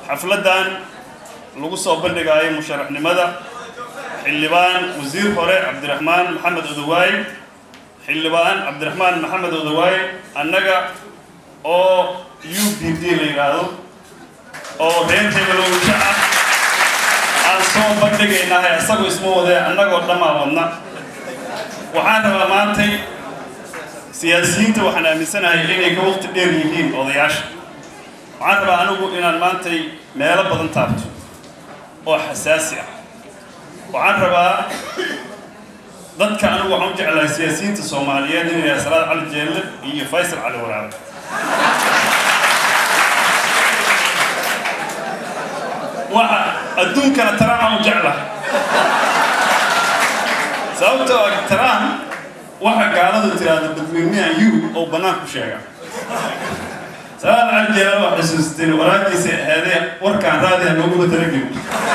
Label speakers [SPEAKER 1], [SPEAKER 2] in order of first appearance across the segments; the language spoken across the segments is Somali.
[SPEAKER 1] xafladdan lagu soo bandhigaayo musharaxnimada xildhibaan wasiir hore cabdiraxmaan maxamed odawaay xildhibaan cabdiraxmaan maxamed odawaay annaga oo u b d la yidhaahdo oo reer hebelowsha ah aan soo bandhigaynahay isagoo isma wadee annagoo dhammaa wadna waxaan rabaa maantay siyaasiyiinta waxaan aaminsanahay inay ka waqti dheer yihiin odayaasha waxaan rabaa anigu inaan maantay meelo badan taabto oo xasaasi ah waxaan rabaa dadka anigu waxaan u jeclahay siyaasiyiinta soomaaliyeed inay yahay salaad cali jeelle iyo faysal cali waraabe waxa adduunkana taraan u jeclahay sababtoo ah taraan waxa gaaladu tiraahdo dadweynahan you oo bannaan ku sheega salaad cali jeelle waa xusuusteen waraagiisa ahaadee warkaan raadiha looguma talagelin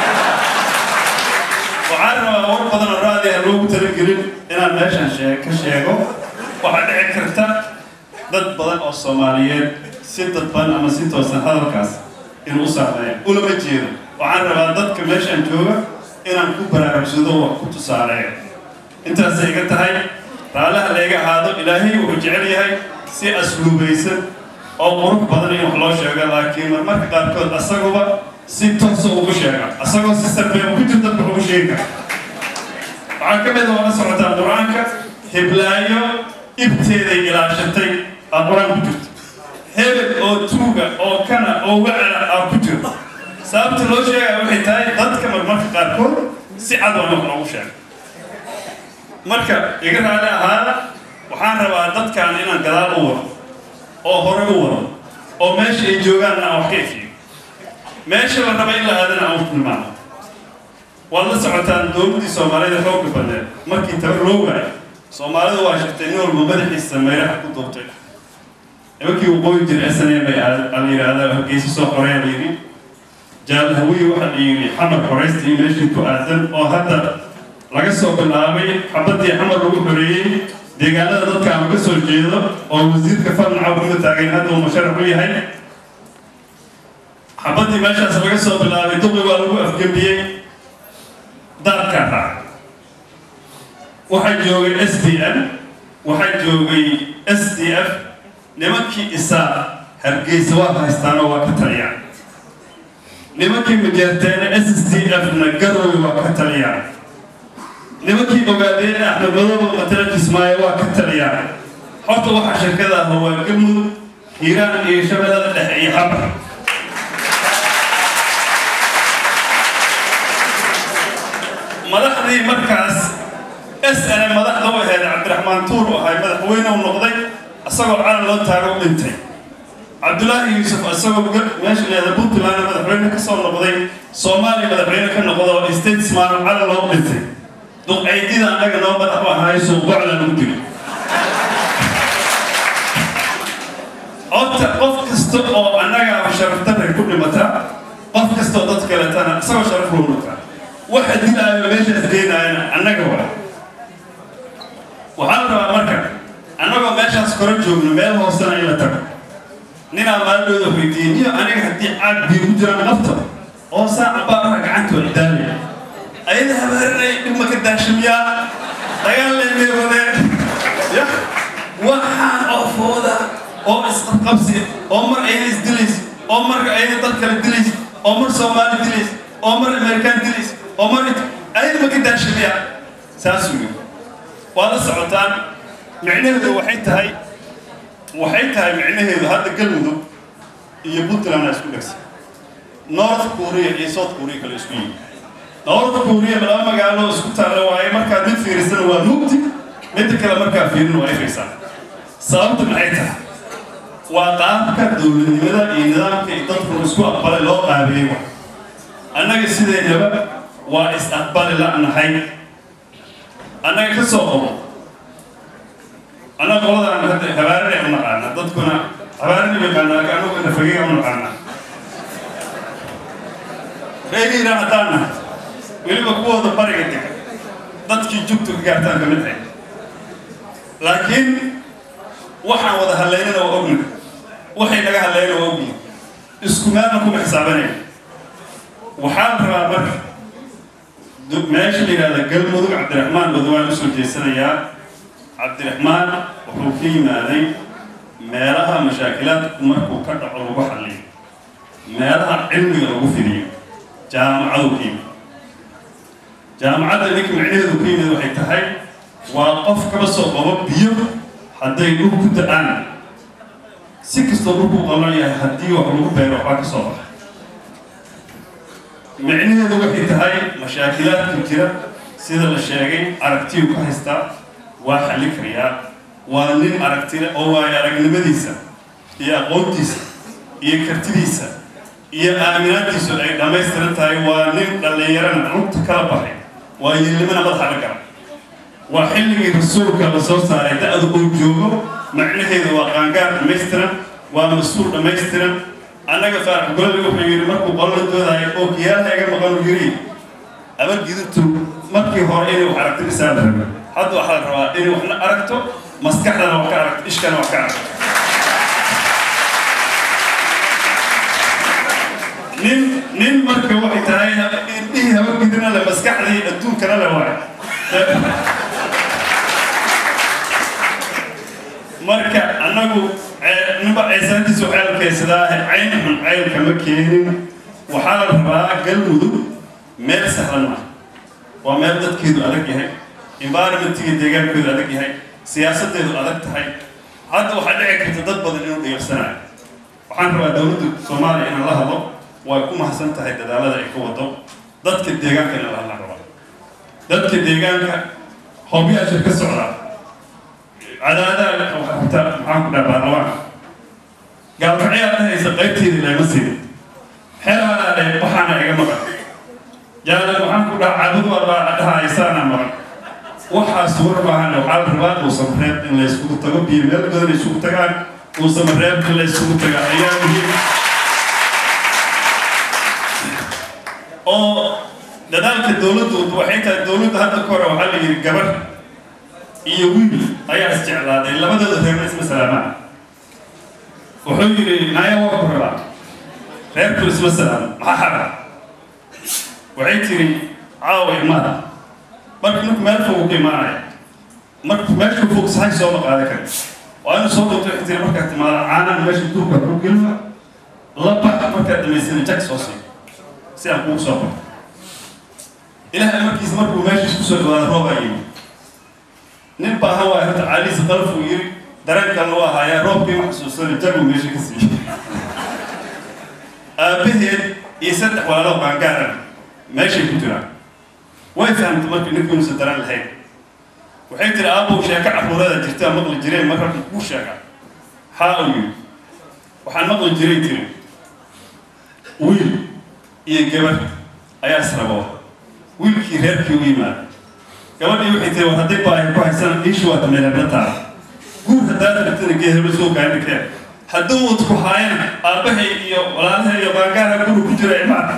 [SPEAKER 1] waxaan rabaa war badan oo raadi aan loogu talagelin inaan meeshan shee ka sheego waxaa dhici karta dad badan oo soomaaliyeed si dadban ama si toosan hadalkaas inuu u saameeyo ulama jeedo waxaan rabaa dadka meeshan jooga inaan ku baraarugsado wax ku tusaaleeyo intaasay iga tahay raalaha layga ahaado ilaahay wuxuu jecel yahay si asluubaysan oo qurux badan in wax loo sheego laakiin marmarka qaarkood asaguba si toosa ugu sheega asagoo si sarbeeba ku jir dadka ugu sheegi kara waxaa ka mid oo la socotaa qur-aanka hiblaayo ibteeday ilaashatay aa qur-aan ku jirto hebel oo tuuga oo kana oo wacala aa ku jirto sababta loo sheegaya waxay tahay dadka marmarka qaarkood si cad waa wax loogu sheego marka iga raali ahaada waxaan rabaa dadkan inaan gadaal u wado oo hore u wado oo meesha ay joogaanna aan wax ka efiyo meesha la raba in la aadana aan u tilmaamo waad la socotaan dowladdii soomaalida xoogga badneed markii tabar loo waayo soomaalidu waa shirtay nin walba madaxiisa mayraha ku duubtay nimankii waqooyi jira s n a bay la yidhaahdaa hargeysa soo xoreeya la yidhi jaalhawiye waxaa la yidhi xamar xoraysta iyo meeshii ku aadan oo hadda laga soo bilaabay xabadii xamar lagu xoreeyey deegaanada dadka aan ka soo jeedo oo wasiirka farnaca kuma taagayn hadda uu musharax u yahay xabadii meeshaas laga soo bilaabay duqi waa lagu afgembiyey daadkaa raac waxaa joogay s d m waxaa joogay s d f nimankii isaa hargeysa waa haystaanoo waa ka taliyaan nimankii majeerteene s s d f na garooy waa ka taliyaan nimankii ogaadeene axmed madooba matala kismaayo waa ka taliyaan horta waxaa shirkada ah waa gamud hiiraan iyo shabeellada dhexe iyo xabar madaxdii markaas s n madaxda u ahayd cabdiraxmaan tuur u ahay madaxweyne u noqday isagoo calan loo taago u dhintay cabdulaahi yuusuf isagoo meesha leeda puntland madaxweyne ka soo noqday soomaaliya madaxweyne ka noqdo oo statesman calan loo dhintay duqaydida annaga noo madax u ahay suuqboclan u dili horta qof kasta oo annaga sharaftaray ku dhimata qof kasta oo dad kaletana isagoo sharaf loo noqaa waxa dilaayo meeshaas geenaayana annaga waa waxaa la rabaa marka annagoo meeshaas kora joogno meel hoosena in la tago ninaa maalidooda weydiiyey niyo aniga haddii caag biyo ku jiraan nafta oo saaca baaraha gacantooda daamaya ayada habaarinay dhibma ka daashamiyaa dagaal leemeewadeen ya waxaan oo fooda oo isqabqabsi oo mar ayada isdilays oo marka ayada dad kale dilays oo mar soomaali dilays oo mar amerikaan dilays oo mar ayada ma ka daashamiyaa saasuu yiri waa la socotaan micnaheedu waxay tahay waxay tahay micnaheedu hadda galmudug iyo puntland aa isku dhegsan north korea iyo south korea kale isku yimi north korea laba magaalo isku taalla waaye markaad mid fiirisana waa mugdi midda kale markaa fiirin waa ifaysaa sababtu maxay tahay waa qaabka dowladnimada iyo nidaamka iyo dadku isku aqbalay loo qaabeeyey wa annaga sideedaba waa is-aqbali la'nahay annaga ka soo qobo annaga qoladaan hadda habaarinay u naqaana dadkuna habaarini yaqaana laakiin annagu nafagega u naqaana reegiina haddaan nahay weliba kuwooda bariga dega dadkii jugtu ka gaartaan kamid ahay laakiin waxaan wada hadlaynana waa ogna waxay naga hadlayna waa ogyihin isku meelna kuma xisaabanaya waxaan rabaa marka meesha la yidhahda galmudug cabdiraxmaan badwaan usoo jeesanayaa cabdiraxmaan wuxuu ka yimaaday meelaha mashaakilaadku markuu ka dhaco lagu xalliyo meelaha cilmiga lagu fidiyo jaamacadu ka yimid jaamacadda ninka micnaheedu ka yimid waxay tahay waa qof kaba soo qabo biyo hadday dhul ku da-aan si kastoo dhulku qalan yahay haddii wax lagu beero waxbaa ka soo baxa micnaheedu waxay tahay mashaakilaadka jira sida la sheegay aragtiyu ka haystaa waa xallin karayaa waa nin aragtile oo waayo aragnimadiisa iyo aqoontiisa iyo kartidiisa iyo aaminaadtiisu ay dhammaystiran tahay waa nin dhallinyarana lugta kala baxay waa yeelnimana madaxa la gala waa xilligii rasuulka la soo saaray da-da uu joogo macnaheedu waa qaangaar dhammaystiran waa mas-uul dhammaystiran annaga faarax gololi wuxuu yidhi markuu qolala doodayo oo kiyaalaha iga maqan uu yidhi abargidurtu markii hore inay wax aragto isaan la raba hadda waxaa la rabaa inay waxna aragto maskaxdana wax ka aragto ishkana wax ka aragto nin nin marka waxay tahay indhihii habargidina le maskaxdii adduunkana le waay marka annagu ninba ceesaantiisu ceelkaysadaa cayn xun ceylka ma keenin waxaa la rabaa galmudug meel sahlan ah waa meel dadkeedu adag yahay environmentiga deegaankeedu adag yahay siyaasadeedu adag tahay hadda waxaa dhici karta dad badan inuu dhigarsanayo waxaan rabaa dowladda soomaaliya inaan la hadlo way ku mahadsan tahay dadaalada ay ka wado dadka deegaanka in la hadla rabaa dadka deegaanka hobyaasha ka socdaa cadaadaha waxta maxaan ku dhaha baarlamaanka gaalkacyaa dhahaysa qaybteedii lama siinin xeelaana dhe waxaana iga maqan jaalan waxaan ku dhaha cabudu arbaa dhahaysaana maqan waxaas war baahan waxaa la rabaa uusan reeb in la yskugu tago biyo meel badan isugu tagaan uusan reeb in la yskugu taga ayaa muhiim oo dadaalka dowladdu waxay tahay dowladda hadda ka hore waxaa la yidhi gabar iyo wiil ayaa isjeclaaday labadooda reerna isma salaamaan wuxuu yidhi naaya waa ku rabaa reerku isma salaamo maxaa xara waxay tiri caawa imaada marka ninku meel fog ka imaanaya marka meesha fog sahay sooma qaada kari waa inu soo dhunto waxay tiri markaad timaada caanaan meesha duurka ku gelma laba markaad dhamaysana jag soo sii si aan kugu soo qorto ilaahay markiisa markuu meesha isku soo dhawaada roobaa yimi nin baahan waay horta caaliisa qalafuu yiri dareenkan loo ahaayaa roobkii wax xusuusana jagu meesha ka siiyey aabbaheed iyo saddex walaalo qaangaaran meeshay ku jiraan way fahamtay marka ninku inuusan daraan lahayn waxay tiri aabow sheeko carruurada jirtaa maqli jireen marka kuu sheega haa uu yiri waxaan maqli jiray tiri wiil iyo gabar ayaa israboo wiilkii reerkii u yimaada gabadhii waxay tiri war hadday baahi ku haysana iishu waa dameelebla taala guur haddaad rabtana geehebla soo gaadhikee hadduu wad ku haayana aabbahay iyo walaalahay iyo baangaara guri ku jira imaan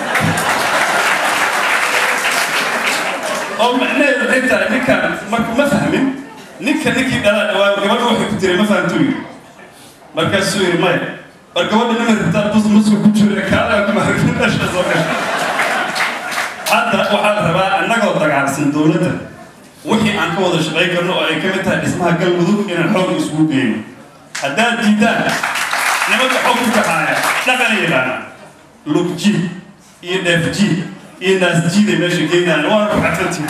[SPEAKER 1] oo macnaheedu waxay tahay ninkan marka ma fahmin ninka ninkii dhalaa dhawaa gabadha waxay ku tiray ma fahamtuu yiri markaasuu yiri maya war gabadha nima rabtaa bus muska ku jira kaalaa kuma harfin dhasha soo gasha hadda waxaa la rabaa annagoo dagaalsan dowladda wixii aan ka wada shaqayn karno oo ay ka mid tahay dhismaha galmudug inaan xoog isugu geyno haddaad diidaan nimanka xog ku kaxaaya dhaqana yidhaana lugjiid iyo dheefjiid iyo naasjiiday meesha geynaan waana ku xadfantii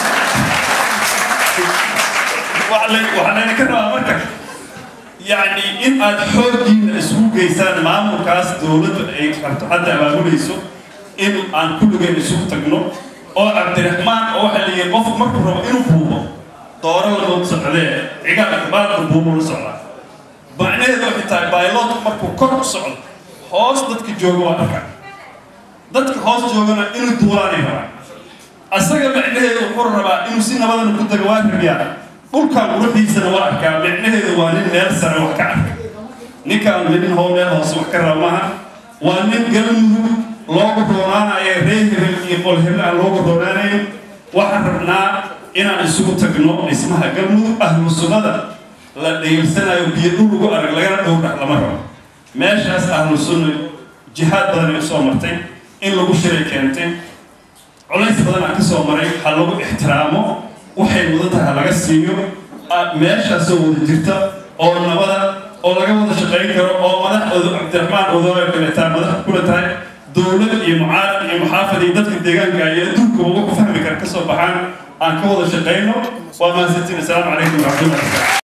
[SPEAKER 1] waxaa layna ka rabaa marka yacni in aad xooggiina isugu geysaan maamulkaas dowladdu ay rabto hadda abaabulayso in aan kulligeen isugu tagno oo cabdiraxmaan oo waxaa la yihi qofku markuu rabo inuu buubo dooro lagood socdee cigaal baadka buubo la socdaa macnaheedu waxay tahay bailoodku markuu kor u socdo hoos dadka jooga waa arkaa dadka hoos joogana inuu duulaanay rabaa asaga macnaheedu wuxuu rabaa inuu si nabadana ku tago waa rabiyaa dhulkan quruxiisana waa arkaa macnaheedu waa nin meel sare wax ka arka ninkaan nin hoo meel hoose wax ka raba maaha waa nin galmudug loogu roonaanayo reer hebel iyo qol hebel aan loogu roonaanayn waxaan rabnaa inaan isugu tagno dhismaha galmudug ahlu sunnada la dhayilsanayo biyo dhul ugu arag lagana dhow dhax lama rabo meeshaas ahlu sunna jihaad badan ay usoo martay in lagu shiray keentay culays badan aan ka soo maray ha lagu ixtiraamo waxay mudan tahay ha laga siiyo meeshaasoo wada jirta oo nabada oo laga wada shaqayn karo oo madax cabdiraxmaan odooyo kaleetaa madax kula tahay dowlad iyo mucaarad iyo muxaafad iyo dadka deegaanka iyo adduunka uga ku fahmi kara ka soo baxaan aan ka wada shaqayno waa mahadsantiin assalaamu calaykum waraxmatullahi